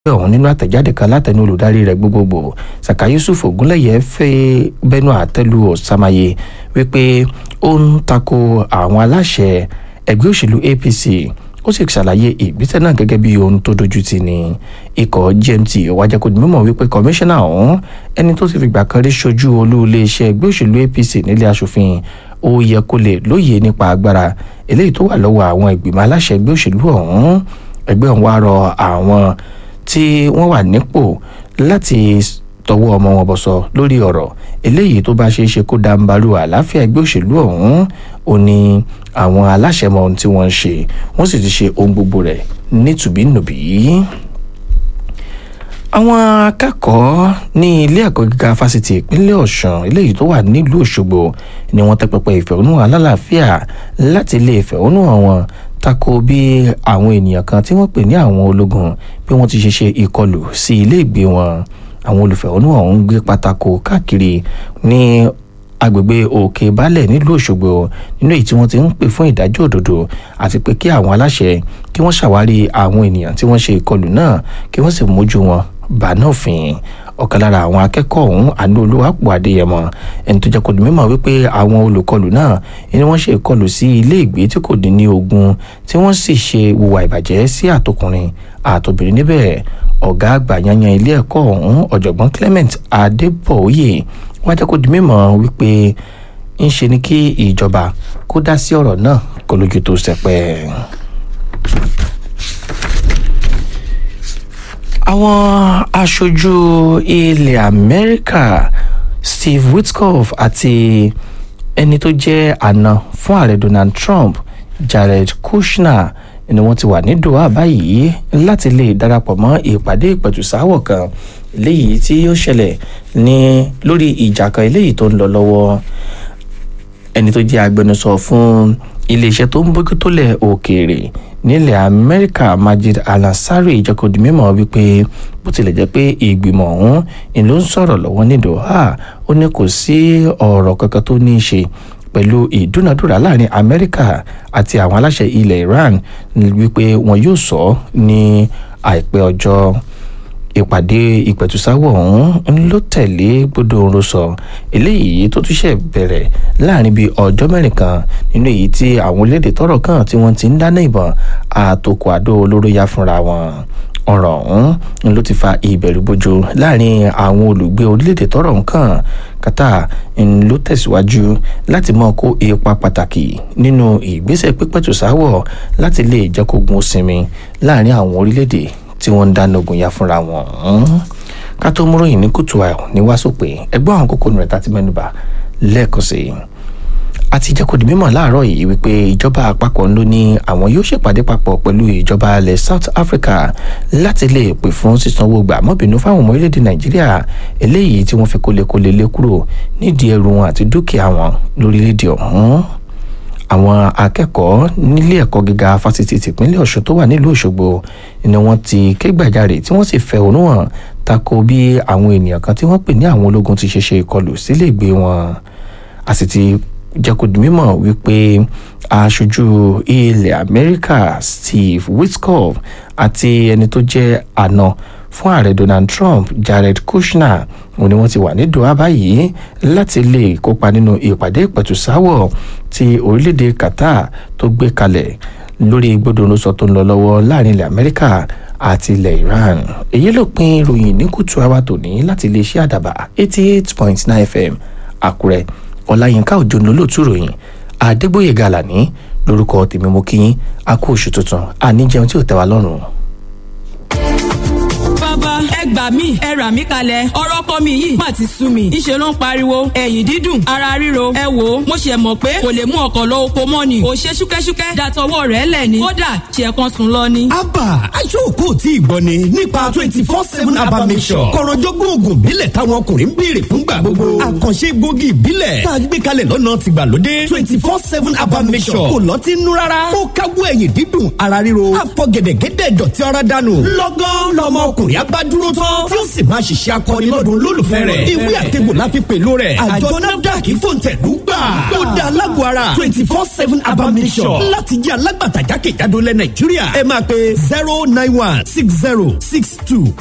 ọ̀hún nínú àtẹ̀jáde kan látẹnu olùdarí rẹ̀ gbogbogbò saka yusuf ogunlẹ̀yẹ fẹ́ bẹnu àtẹ́lu ọ̀sàmáyé wípé ó ń tako àwọn aláṣẹ ẹgbẹ́ òṣèlú apc ó sì ṣàlàyé ìgbésẹ̀ náà gẹ́gẹ́ bí ohun tó dojú ti ní ikọ̀ gmt ọ̀wájà kò ní mímọ̀ wípé kọmíṣánná ọ̀hún ẹni tó ti fìgbà kan rí ṣojú olú iléeṣẹ́ ẹgbẹ́ òṣèlú apc nílé asòfin ó yẹ kó lè lóye nípa agbára eléyìí tó wà lọ́wọ́ àwọn ìgbìmọ̀ aláṣẹ ẹgbẹ́ òṣèlú ọ̀hún ẹgbẹ́ ọ̀hún wá rọ àwọn tí wọ́n wà nípò láti tọwọ́ ọmọ wọn bọ̀sọ̀ lórí ọ̀rọ̀ eléyìí tó bá ṣeé ṣe kó dáńbarú àlàáfíà ẹgbẹ́ òṣèlú ọ̀hún ó ní àwọn aláṣẹ mọ ohun tí wọ́n ń ṣe wọ́n sì ti ṣe ohun gbogbo rẹ̀ nítùbínùbí. àwọn akẹ́kọ̀ọ́ ní ilé ẹ̀kọ́ gíga fásitì ìpínlẹ̀ ọ̀sùn eléyìí tó wà nílùú òṣogbo ni wọ́n tẹ́ pẹpẹ ìfẹ̀hónúhàn alálàáfíà láti lè fẹ̀hónúhàn wọn tako bí àwọn ènìyàn kan tí wọ́n pè ní àwọn ológun bí wọ́n ti ṣe ṣe ìkọlù sí ilé ìgbé wọn àwọn olùfẹ̀hónúhàn ọ̀hún gbé pátákó káàkiri ní agbègbè òkè balẹ̀ nílùú òṣogbo nínú èyí tí wọ́n ti ń pè fún ìdájọ́ òdodo àti pé kí àwọn aláṣẹ kí wọ́n ṣàwárí àwọn ènìyàn tí wọ́n ṣe ìkọlù náà kí wọ́n sì mójú wọn bàánà òfin ọ̀kan lára àwọn akẹ́kọ̀ọ́ ọ̀hún àánú olúwàpọ̀ adéyẹmọ ẹni tó jẹ́ kó di mímọ̀ wípé àwọn olùkọlù náà ni wọ́n ṣe ìkọlù sí ilé ìgbé tí kò dín ní ogún tí wọ́n sì ṣe hùwà ìbàjẹ́ sí àtọkùnrin àtobìnrin níbẹ̀ ọ̀gá àgbà yanyan ilé ẹ̀kọ́ ọ̀hún ọ̀jọ̀gbọ́n clement adébọ̀ọ́yè wá jẹ́ kó di mímọ̀ wípé ń ṣe ni kí ìjọba kó dá sí ọ̀rọ̀ náà kó lójú tó sẹpẹ́. àwọn aṣojú ilẹ̀ amẹ́ríkà steve witkoff àti ẹni tó jẹ́ àna fún ààrẹ donald trump jared kushner ni wọ́n ti wà ní doha báyìí láti lè darapọ̀ mọ́ ìpàdé ìpẹ̀tùsáwọ̀ kan eléyìí tí yóò ṣẹlẹ̀ ní lórí ìjà kan eléyìí tó ń lọ lọ́wọ́ ẹni tó jẹ́ agbẹnusọ fún iléeṣẹ́ tó ń bójútólẹ̀ òkèèrè nílẹ̀ amẹ́ríkà majid alansari ìjọkọ̀dì mímọ́ wípé bó tilẹ̀ jẹ́ pé ìgbìmọ̀ ọ̀hún ni ló ń sọ̀rọ̀ lọ́wọ́ ní doha ó ní kò sí ọ̀rọ̀ kankan tó ní í ṣe pẹ̀lú ìdúnadúrà láàrin amẹ́ríkà àti àwọn aláṣẹ ilẹ̀ iran wípé wọn yóò sọ ní àìpẹ́ ọjọ́ ìpàdé ìpẹ̀tùsáwọ̀ ọ̀hún ló tẹ̀lé gbódòǹro sọ eléyìí tó tún ṣe bẹ̀rẹ̀ láàrin bíi ọjọ́ mẹ́rin kan nínú èyí tí àwọn orílẹ̀-èdè tọ́rọ̀ kàn tí wọ́n ti ń dáná ìbọn àtòkù àdó olóró yá fúnra wọn ọ̀rọ̀ ọ̀hún ló ti fa ìbẹ̀rùbojo láàrin àwọn olùgbé orílẹ̀-èdè tọ́rọ̀ kàn Qatar ló tẹ̀síwájú láti mọ́ kó ipa pàtàkì nínú ìgbésẹ̀ pípẹ̀tùsáwọ̀ láti lè jẹ́ kó gun sinmi láàrin àwọn orílẹ̀-èdè tí wọ́n ń dáná ogun ya fúnra wọn. ká tó múròyìn ní kùtù àìhùn ní wàásùpè ẹgbọ́n àwọn kókó rẹ̀ tá ti mẹ́nuba lẹ́ẹ̀kan sí i. àti jẹ́ kó di mímọ̀ láàárọ̀ yìí wípé ìjọba àpapọ̀ ló ní àwọn yóò ṣèpàdé papọ̀ pẹ̀lú ìjọba ilẹ̀ South Africa láti lè pè fún sísanwó gbà mọ́bìnú fáwọn ọmọ orílẹ̀-èdè Nàìjíríà eléyìí tí wọ́n fi kólekóle lé kúrò nídìí ẹrù wọn àti dúkìá wọn lórílẹ̀-èdè ọ̀hún àwọn akẹ́kọ̀ọ́ nílé ẹ̀kọ́ gíga fásitì tìpínlẹ̀ ọ̀ṣun tó wà nílùú òṣogbo ni wọ́n ti ké gbàjarè tí wọ́n sì fẹ̀hónú hàn tako bí àwọn ènìyàn kan tí wọ́n pè ní àwọn ológun ti ṣe ṣe ìkọlù sílé ìgbé wọn a sì ti jẹ́ kó di mímọ̀ wípé aṣojú ilẹ̀ amẹ́ríkà steve witkoff àti ẹni tó jẹ́ àna fún ààrẹ donald trump jared kushner òun ni wọ́n ti wà ní doha báyìí láti lè kópa nínú ìpàdé ìpẹ̀tùsáwọ̀ tí orílẹ̀-èdè qatar tó gbé kalẹ̀ lórí gbódòrósọ tó ń lọ lọ́wọ́ láàrin ilẹ̀ amẹ́ríkà àti ilẹ̀ iran èyí ló pin ìròyìn ní kùtù àwa tòní láti iléeṣẹ́ àdàbà eighty eight point nine fm àkúrẹ́ ọláyínká òjò ní olóòtú ìròyìn adégbòye gàlàní lórúkọ tèmi mo kí yín a kú oṣù tuntun àníjẹun tí ò tẹ́ wa lọ́rùn bàbá ẹ gbà mí ẹ rà mí kalẹ̀ ọ̀rọ̀ ọkọ mi yìí má ti sú mi ìṣe ló ń pariwo ẹ̀yìn dídùn ara ríro ẹ wò ó mo ṣe mọ̀ pé kò lè mú ọkọ̀ lọ oko mọ́ ni ò ṣe ṣúkẹ́ṣúkẹ́ dàtọwọ́ rẹ̀ lẹ̀ ni kódà ṣe kan sùn lọ ni. abba aṣọ́kò tí ìgbọ́ ni nípa twenty four seven abba mission kọ̀rọ̀jọ́gbọ́n oògùn ìbílẹ̀ táwọn ọkùnrin ń béèrè fúngbà gbogbo àkànṣe gbòógì ìbílẹ̀ tá a gbé kalẹ̀ lọ́nà tìgbàlódé twenty four seven abba mission kò lọ́tí nú rárá ó káwọ́ ẹ̀yìn dídùn ara ríro àfọ̀gẹ̀dẹ̀gẹ̀dẹ̀ dọ̀tí ara dànù lọ́gán lọ́mọ ọkùnrin abá dúró tán tí ó sì máa ṣiṣẹ́ akọni lọ́dún olólùfẹ́ rẹ̀ ìwé àtẹ̀gbò la fi pèlò rẹ̀ àjọ nafdac fòǹtẹ̀lú gbà ó dá alágbó ara twenty four seven abamisọ̀ láti jẹ́ alágbàtà jákèjádò lẹ̀ nàìjíríà ẹ máa pe zero nine one six zero six two